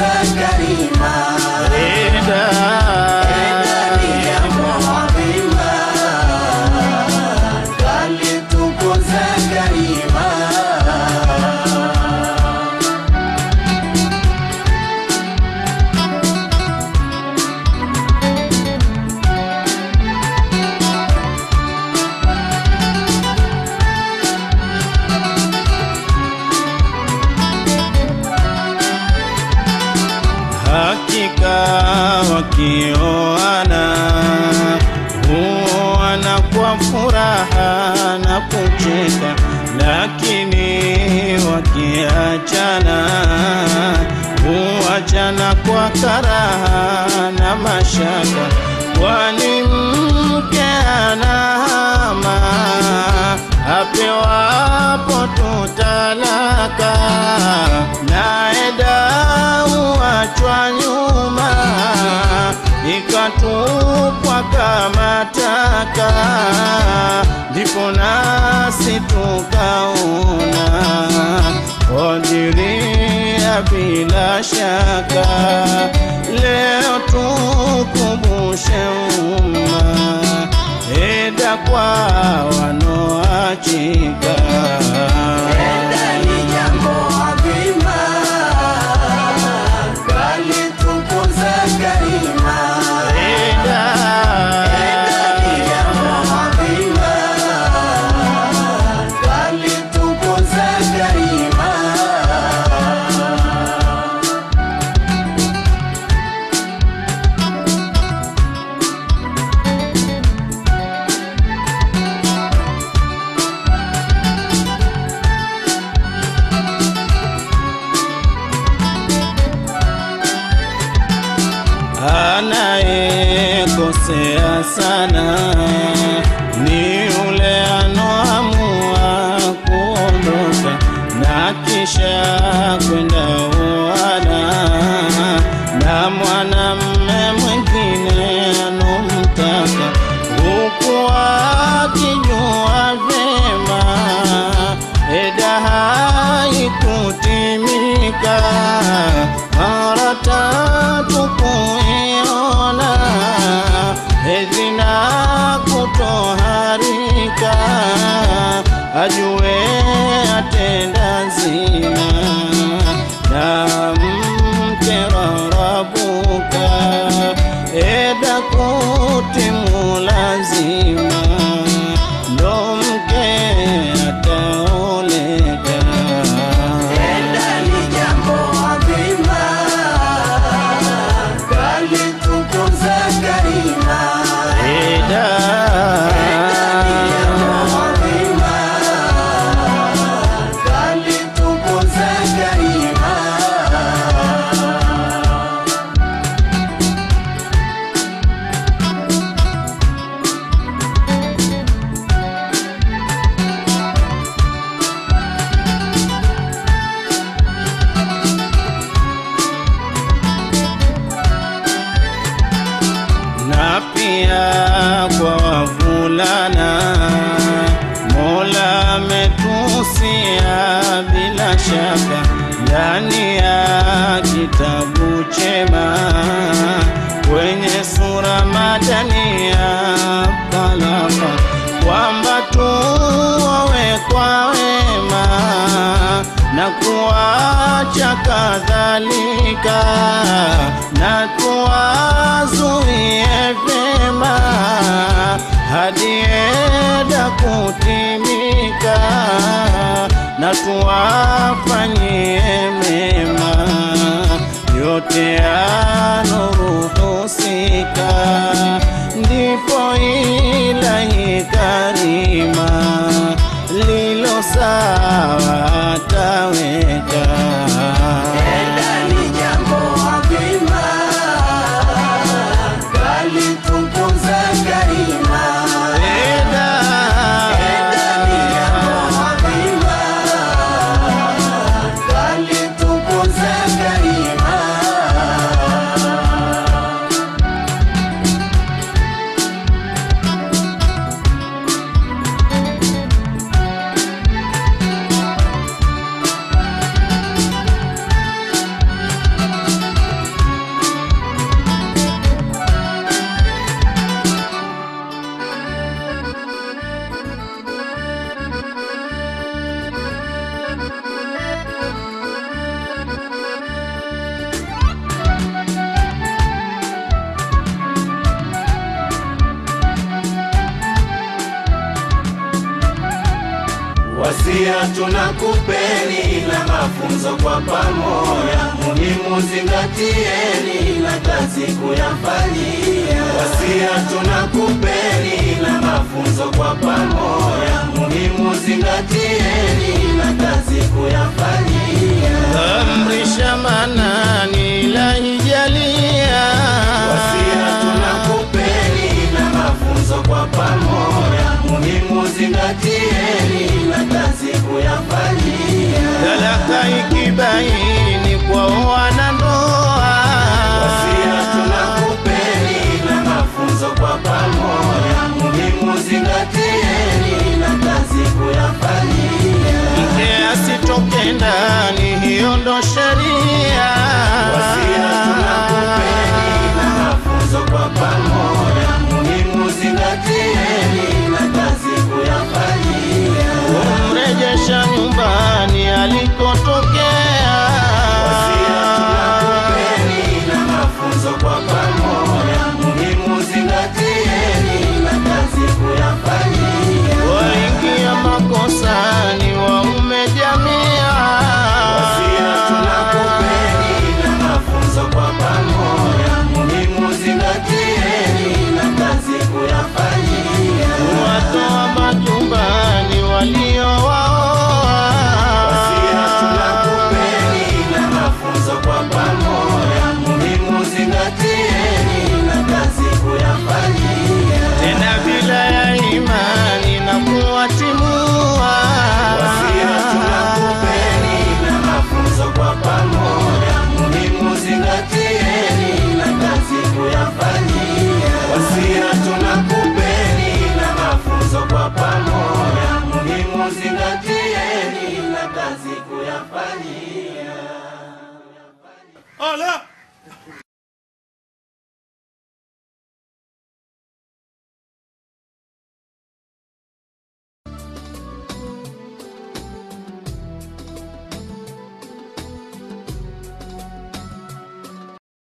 kalitukuza karima Eda ni jambo adhima kalitukuza karima hakika wakioana huoana kwa furaha na kucheka, lakini wakiachana huachana kwa karaha na mashaka, kwani mke anahama apewapo tutalaka naye dau achwa nyuma ikatupwa kama taka, ndipo nasi tukaona kodiria bila shaka. Leo tukumbushe umma eda kwa wanoachika Eda ni jambo adhima kalitukuza karima eda ni jambo adhima kalitukuza karima anayekosea sana ni yule anoamua kuondoka na kisha kwenda uana na mwanamme mwingine anomtaka huku akijua vyema eda haikutimika mara tatu kuiona hedhi na kutoharika ajue atenda zina na mke rarabuka eda kutimu lazima ndo mke ataoleka Eda ni jambo adhima kalitukuza karima Eda adhima kalitukuza karima na pia kwa wavulana Mola ametusia bila shaka ndani ya kitabu chema kwenye sura madani ya talaka kwamba tuowe kwa wema na kuacha kadhalika na tuwazuie vyema hadi eda kutimika na tuwafanyie mema yote yanoruhusika ndipo ilahi karima lilo sawa ataweka Eda ni jambo adhima kalitukuza karima Eda, Eda ni jambo adhima kalitukuza karima Wasia tunakupeni na mafunzo kwa pamoja, muhimu zingatieni na kazi kuyafanyia. Wasia tunakupeni na mafunzo kwa pamoja, muhimu zingatieni na kazi kuyafanyia. amrisha manani la hijalia Wasia tunakupeni na mafunzo kwa pamoja, muhimu zingatieni na kazi kuyafanyia. talaka ikibaini kwa wanandoa Wasia tunakupeni na mafunzo kwa pamoja, muhimu zingatieni na kazi kuyafanyia. mke asitoke ndani hiyo ndo sheria Wasia tunakupeni na mafunzo kwa pamoja, muhimu zingatieni na kazi kuyafanyia. kumrejesha nyumbani alikotokea Wasia tunakupeni na mafunzo kwa pamoja, muhimu zingatieni na kazi kuyafanyia. waingia makosani waume jamia Wasia tunakupeni na mafunzo kwa pamoja, muhimu zingatieni na kazi kuyafanyia. watoa majumbani waliowaoa Wasia tunakupeni na mafunzo kwa pamoja, muhimu zingatieni na kazi kuyafanyia. tena bila ya imani na kuwatimua Wasia tunakupeni na mafunzo kwa pamoja, muhimu zingatieni na kazi kuyafanyia. Wasia tunakupeni na mafunzo kwa pamoja, muhimu zingatieni na kazi kuyafanyia. Ala!